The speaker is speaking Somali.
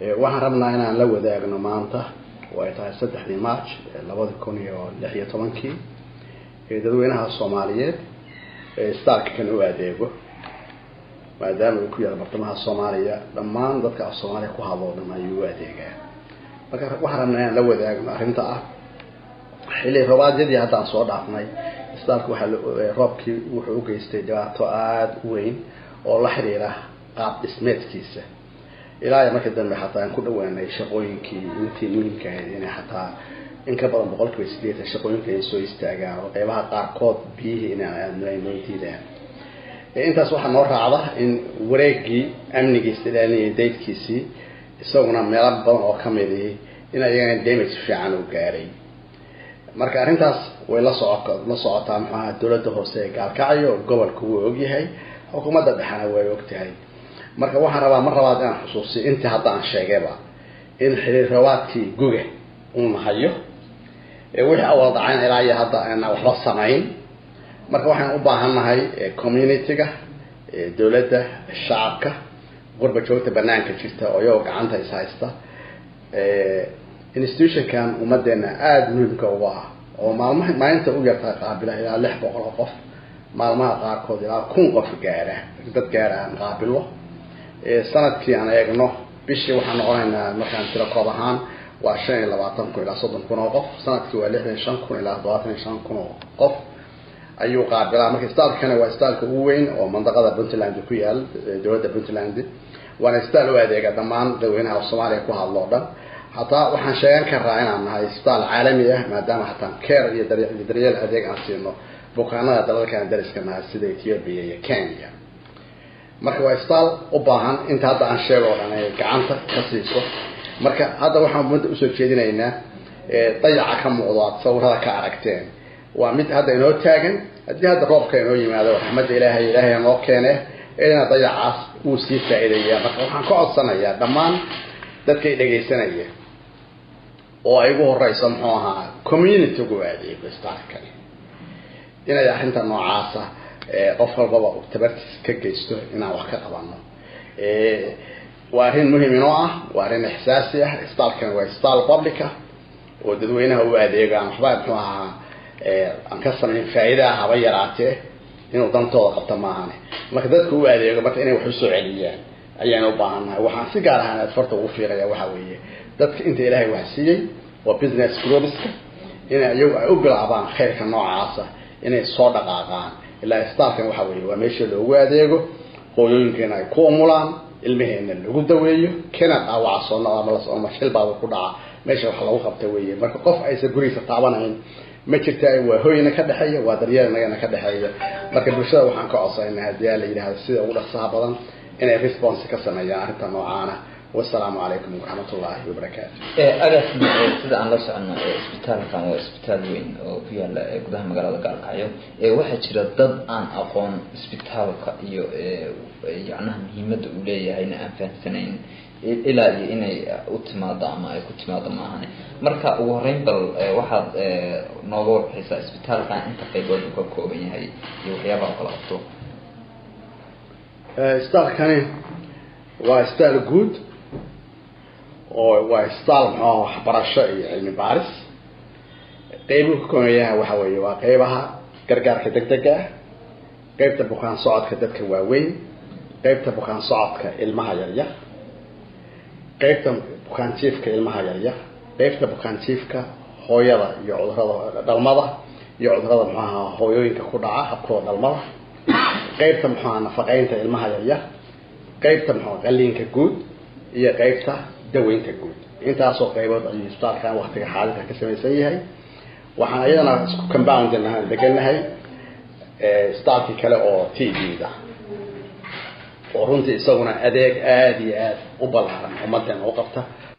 waxaan rabnaa inaan la wadaagno maanta oo ay tahay saddexdii march labadi kun iyo lix iyo tobankii dadweynaha soomaaliyeed starka kan u adeego maadaama uu ku yaala bartamaha soomaaliya dhammaan dadka af soomaaliya ku hadlo o dhan ayuu u adeegaa marka waxaan rabnaa inaan la wadaagno arrinta ah xilli roobaadyadii haddaan soo dhaafnay starka waxaa roobkii wuxuu u geystay dhibaato aada u weyn oo la xiriira qaab dhismeedkiisa ilaa iyo markii dambe xataa aan ku dhawaanay shaqooyinkii intii muhiimka ahayd inay xataa in ka badan boqol kiiba sideetan shaqooyinka ay soo istaagaan oo qeybaha qaarkood biyihii inaan aadno ay noo diidaan intaas waxaa noo raacda in wareegii amnigiisa ilaalinaya daydkiisii isaguna meelo badan oo kamidii in ayagana damage fiican u gaaray marka arrintaas way la soco la socotaa muxuaha dowladda hoose ee gaalkacyo gobolka wuu ogyahay xukuumadda dhexena way ogtahay marka waxaan rabaa mar labaad inaan xusuusiyo intii hadda aan sheegayba in xiriir rabaadkii guga uu nahayo wixii awal dhacayn ilaa iyo hadda aan waxba samayn marka waxaan u baahannahay community-ga dowladda shacabka qurba joogta banaanka jirta oo iyagoo gacanta is haysta institutionkan ummadeena aada muhiimka uga ah oo maalmaha maalinta u yartaa qaabila ilaa lix boqol oo qof maalmaha qaarkood ilaa kun qof gaara dad gaara aan qaabilo sanadkii aan eegno bishii waxaan noqonaynaa markaan tiro koob ahaan waa shan iyo labaatan kun ilaa soddon kun oo qof sanadkii waa lixdan iyo shan kun ilaa todobaatan iyo shan kun oo qof ayuu qaabilaa marka staalkana waa staalka ugu weyn oo mandaqada puntland ku yaal dowladda puntland waana staal u adeega dhammaan dadweynaha soomaaliya ku hadlo o dhan hataa waxaan sheegan karaa inaan nahay staal caalami ah maadaama hataa care iyo daryeel adeeg aan siino bukaanada dalalkaan dariska nahay sida ethiopia iyo kenya marka waa staal u baahan inta hadda aan sheego o dhan ay gacanta ka siiso marka hadda waxaan ummadda usoo jeedinaynaa dayaca ka muuqdo aad sawirada ka aragteen waa mid hadda inoo taagan haddii hadda roobka inoo yimaado raxmadda ilaahay ilaahay noo keene ina dayacaas wuu sii faa-iidayaa marka waxaan ka codsanayaa dhammaan dadkay dhegaysanaya oo ay ugu horeyso muxuu ahaa community-gu adeego starkani inay arrinta noocaasa qof walbaba tabartiis ka geysto inaan wax ka qabano waa arrin muhim inoo ah waa arrin ixsaasi ah staalkani waa staal publica oo dadweynaha u adeego aan waxba muxuu ahaa aan ka samayn faa-iidaa haba yaraatee inuu dantooda qabto maahane marka dadka u adeego marka inay wax usoo celiyaan ayaan u baahannahay waxaan si gaar ahaan farta ugu fiiraya waxa weeye dadka inta ilaahay wax siiyey oo business groupska inay iyagu ay u bilaabaan khayrka noocaasa inay soo dhaqaaqaan ilaa staalkan waxa weeye waa meesha loogu adeego hooyooyinkeena ay ku umulaan ilmaheena lagu daweeyo kana dhaawaca soo noqda ama shilbaaba ku dhaca meesha wax lagu qabta weeye marka qof aysan gurigiisa taabanayn ma jirta waa hoyna ka dhexeeya waa daryeel nagana ka dhexeeya marka bulshada waxaan ka codsanayna haddii aa la yidhahdo sida ugu dhaqsaha badan inay response ka sameeyaan arrinta noocaana wasalaamu calaykum waraxmat ullaahi wabarakaatu agaas sida aan la socono isbitaalkan waa isbitaal weyn oo ku yaala gudaha magaalada gaalkacyo waxaa jira dad aan aqoon isbitaalka iyo yacnaha muhiimadda uu leeyahayna aan fahamsanayn ilaa iyo inay u timaado ama ay ku timaado maahane marka ugu horeyn bal waxaad nooga warbixisaa isbitaalkan inta qaybood uu ka kooban yahay iyo waxyaabaha kala qabto isbitaalkani waa isbitaal guud oo waa isbitaal muxuaha waxbarasho iyo cilmi baaris qeybuhu ka kooban yahay waxa weeye waa qeybaha gargaarka degdega ah qeybta bukaan socodka dadka waaweyn qeybta bukaan socodka ilmaha yaryar qeybta bukaan jiifka ilmaha yaryar qeybta bukaan jiifka hooyada iyo cudurada dhalmada iyo cudurada muxuaha hooyooyinka ku dhaca habkooda dhalmada qeybta muxuaha nafaqeynta ilmaha yaryar qeybta muxua qaliinka guud iyo qeybta daweynta guud intaasoo qeybood ayuu isbitaalkan waktiga xaadirka ka samaysan yahay waxaan iyadana isku compound ahaan degannahay isbitaalkii kale oo t v-da oo runtii isaguna adeeg aada iyo aada u ballaaran ummadeena u qabta